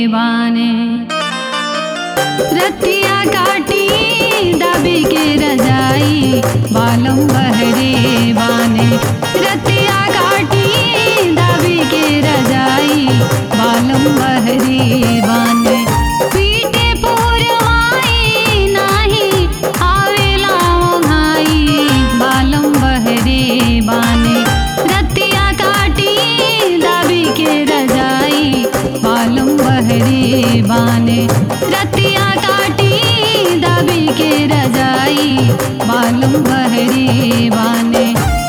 बाने रतिया काटी दबी के रजाई बालम बहरे बाने रतिया काटी दबी के रजाई बालम बहरे बाने पीटे पुरवाई नाही आवेला भाई बालम बहरे बाने रतिया काटी दबी के रजाई बालम बहरे बाने रतिया काटी दबी के रजाई बालम बहरे बाने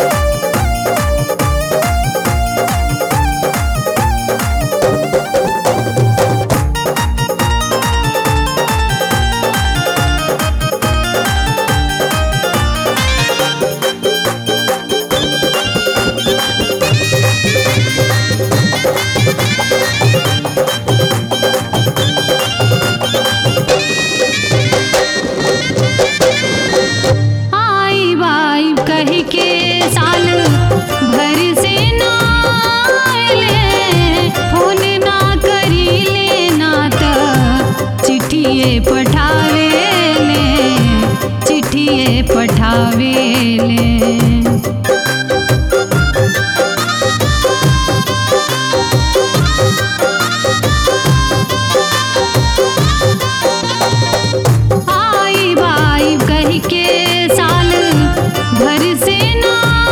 आई बाई कह के साल भर से ना आइले फोन ना करी ले ना त चिट्ठिए पठावे ले चिट्ठिए पठावे ले आई बाई कह के साल भर से ना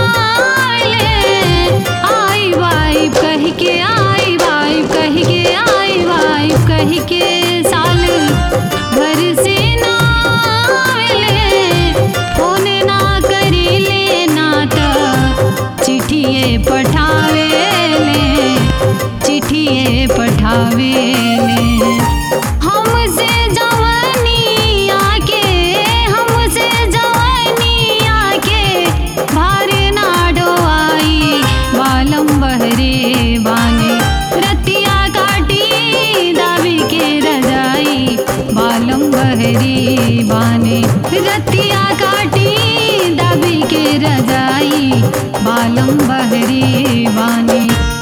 आइले आई बाई कह के आई बाई कह के आई बाई कह के साल भर से ना आइले फोन ना करी ले ना त चिट्ठिए पठावे ले चिट्ठिए पठावे ले हमसे जवानी आके हमसे जवानी आके भारे ना डोआई बालम बहरे बाने रतिया काटी दाबी के रजाई बालम बहरे बाने रतिया काटी दाबी के रजाई बालम बहरे बाने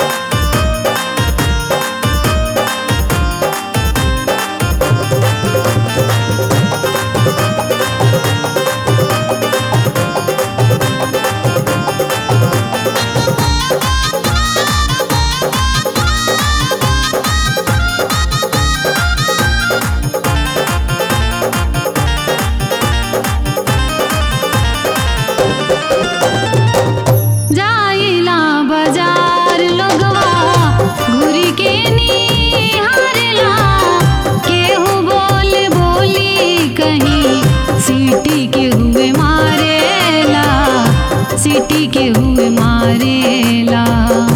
जाइला बाजार लोगवा घुरी के निहारला केहू बोल बोली कहीं सीटी के हुए मारेला सीटी के हुए मारेला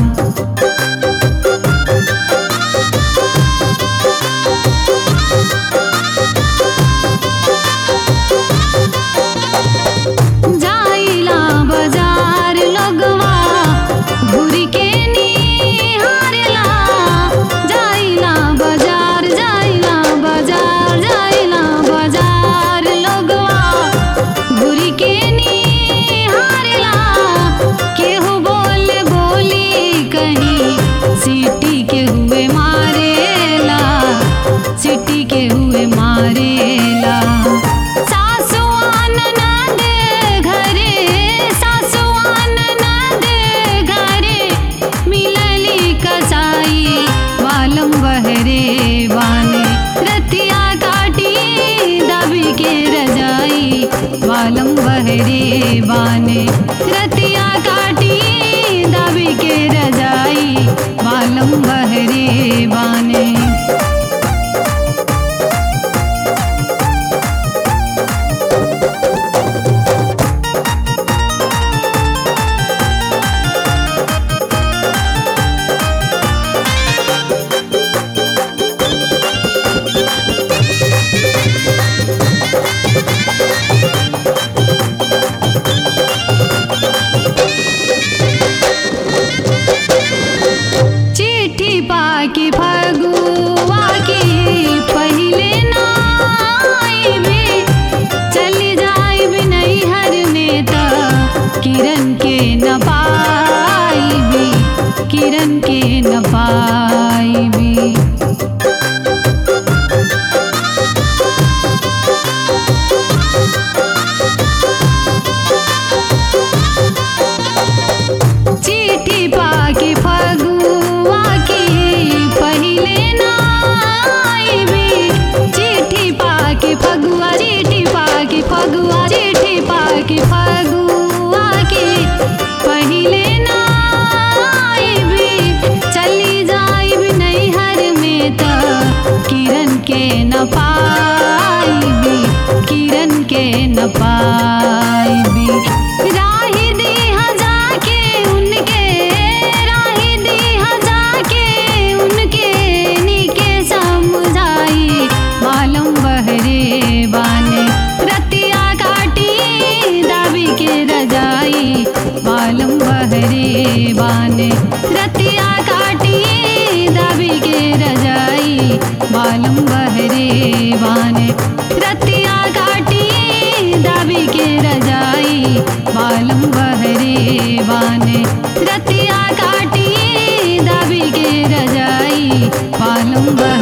जाइला बाजार लोगवा घुरी के निहारला जाइला बाजार जाइला बाजार जाइला बाजार लोगवा घुरी के निहारला केहू बोल बोली कहीं सीटी के हुए मारेला सीटी के हुए मारेला सासुआन नंद घरे सासुआन नंद घरे मिलली कसाई बालम बहरे बाने रतिया काटी दबी के रजाई बालम बहरे बाने रतिया काटी दबी के रजाई बालम बहरे बाने चिट्ठी पाके फगुआ के पहिले ना आइबे चली जाइबे नैहर में त किरण के न पाइबी किरण के न पाइबी न पाईबी किरण के न पाईबी राही दीहा जाके उनके राही दीहा जाके उनके नीके समझाई मालूम बहरे बाने रतिया काटी दाबी के रजाई मालूम बहरे बाने रतिया काटी दाबी के रजाई मालूम बहरे बाने रतिया काटी दाबी के रजाई मालूम बहरे बाने रतिया काटी दाबी के रजाई मालूम बहरे